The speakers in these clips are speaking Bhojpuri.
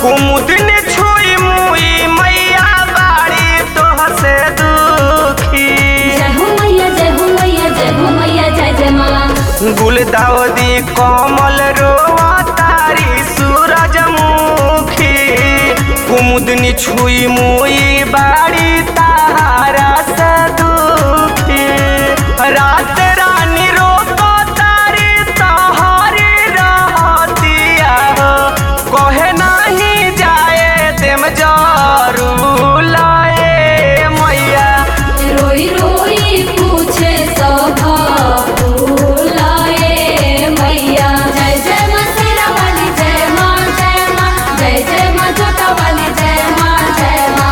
कुमुदिन छुई मुई मैया बाड़ी तोह से दुखी जय हो मैया जय हो मैया जय हो मैया जय जय माँ गुलदाउदी कमल रोआ तारी सूरजमुखी कुमुदनी छुई मुई बाड़ी तारा से दुखी रात रानी रोको तारी तहारी रहतिया हो कहे नहीं जाए देम जरू लाए मैया रोई रोई पूछे सभा बुलाए मैया जय जय माँ शेरा वाली जय माँ जय माँ जय जय माँ जोता वाली जय माँ जय माँ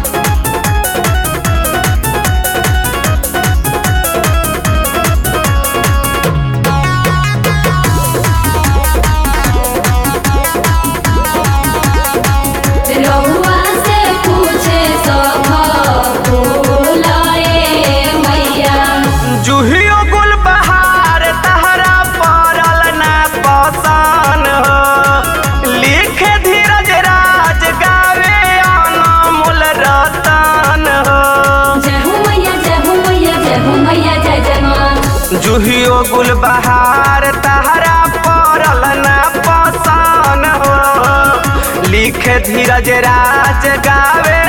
रहुआ से पूछे सभा बुलाए मैया जुहियो गुल बहार तहरा पड़ल ना पसान हो लिखे धीरज राज गावे अनमोल रतन हो जय हो मैया जय हो मैया जय हो मैया जय जय माँ जुहियो गुल बहार तहरा पड़ल ना पसान हो लिखे धीरज राज गावे